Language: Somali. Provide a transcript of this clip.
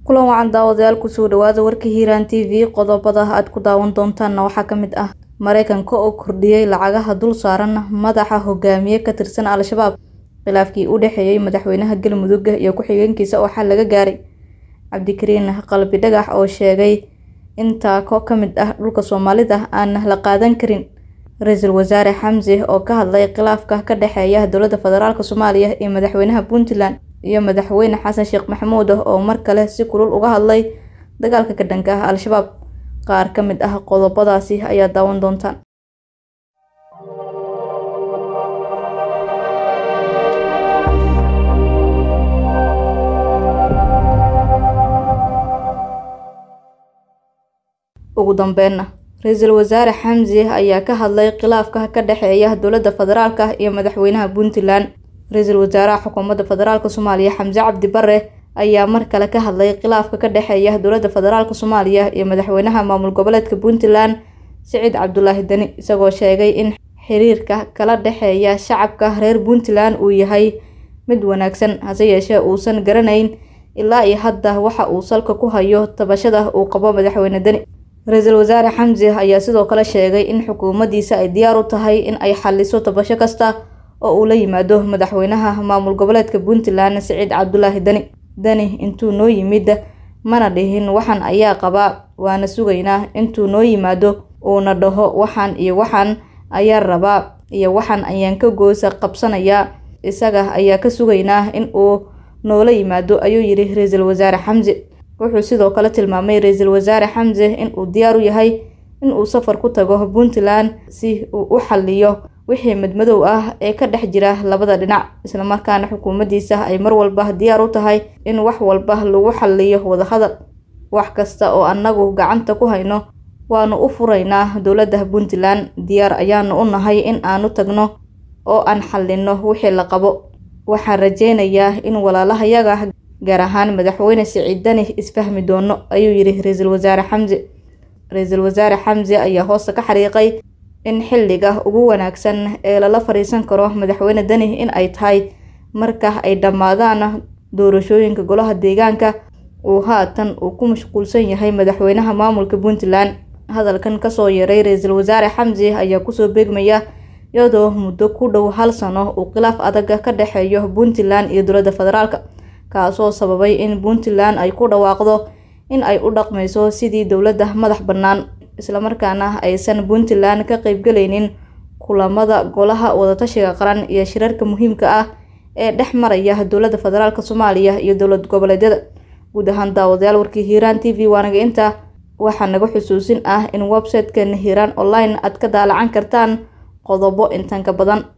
kulan wacan daawadayaal kusoo dhawaada warka hiiraan t v qodobada aad ku daawan doontaanna waxaa ka mid ah mareykanka oo kordhiyey lacagaha dul saaran madaxa hogaamiye ka tirsan al-shabaab khilaafkii u dhexeeyey madaxweynaha galmudug iyo ku-xigeenkiisa oo xal laga gaaray cabdikariin qalbi dhagax oo sheegay in taako ka mid ah dhulka soomaalida aan la qaadan karin ra-iisul wasaare xamse oo ka hadlay khilaafka ka dhexeeya dowladda federaalk soomaaliya iyo madaxweynaha puntland iyo madaxweyne xasan sheekh maxamuud oo mar kale si kulul uga hadlay dagaalka ka dhanka ah al-shabaab qaar ka mid ah qodobadaasi ayaa daawan doontaan ugu dambeynna ra-iisul wasaare xamse ayaa ka hadlay khilaafka ka dhexeeya dowladda federaalk iyo madaxweynaha puntland ra-iisul wasaaraha xukuumadda federaalk soomaaliya xamse cabdi bare ayaa mar kale ka hadlay khilaafka ka dhexeeya dowladda federaalk soomaaliya iyo madaxweynaha maamul goboleedka puntland siciid cabdulaahi deni isagoo sheegay in xiriirka kala dhexeeya shacabka reer puntland uu yahay mid wanaagsan hase yeeshee uusan garanayn ilaa iyo hadda waxa uu salka ku hayo tabashada uu qabo madaxweyne deni ra-iisul wasaare xamse ayaa sidoo kale sheegay in xukuumaddiisa ay diyaar u tahay in ay xaliso tabasho kasta oo uu la yimaado madaxweynaha maamul goboleedka puntland siciid cabdulaahi deni deni intuu noo yimid mana dhihin waxaan ayaa qabaa waana sugaynaa intuu noo yimaado uuna dhaho waxaan iyo waxaan ayaa rabaa iyo waxaan ayaan ka goosa qabsanayaa isaga ayaa ka sugaynaa in uu noola yimaado ayuu yidhi ra-iisul wasaare xamse wuxuu sidoo kale tilmaamay ra-iisul wasaare xamse in uu diyaar u yahay in uu safar ku tago puntland si uu u xaliyo wixii madmadow ah ee ka dhex jira labada dhinac islamarkaana xukuumaddiisa ay mar walba diyaar u tahay in wax walba lagu xaliyo wadahadal wax kasta oo annagu gacanta ku hayno waanu u furaynaa dowladda puntland diyaar ayaanu u nahay in aanu tagno oo aan xalino wixii la qabo waxaan rajeynayaa in walaalahayaga gaar ahaan madaxweyne siciid deni isfahmi doono ayuu yidhi ra-iisul wasaare xamse ra-iisul wasaare xamse ayaa hoosta ka xariiqay in xilliga ugu wanaagsan ee lala fadhiisan karo madaxweyne deni in ay tahay marka ay dhammaadaan doorashooyinka golaha deegaanka uu haatan uu ku mashquulsan yahay madaxweynaha maamulka puntland hadalkan kasoo yaray ra-iisul wasaare xamse ayaa kusoo beegmaya iyadoo muddo ku dhow hal sano uu khilaaf adag ka dhexeeyo puntland iyo dowladda federaalk kaasoo sababay in puntland ay ku dhawaaqdo in ay u dhaqmayso sidii dowladda madax bannaan islamarkaana aysan puntland ka qeybgalaynin kulamada golaha wadatashiga qaran iyo shirarka muhiimka ah ee dhex maraya dowladda federaalk soomaaliya iyo dowlad goboleedyada guud ahaan daawadayaal warkii hiiraan t v waanaga intaa waxaa naga xusuusin ah in website-kan hiiraan online aad ka daalacan kartaan qodobo intan ka badan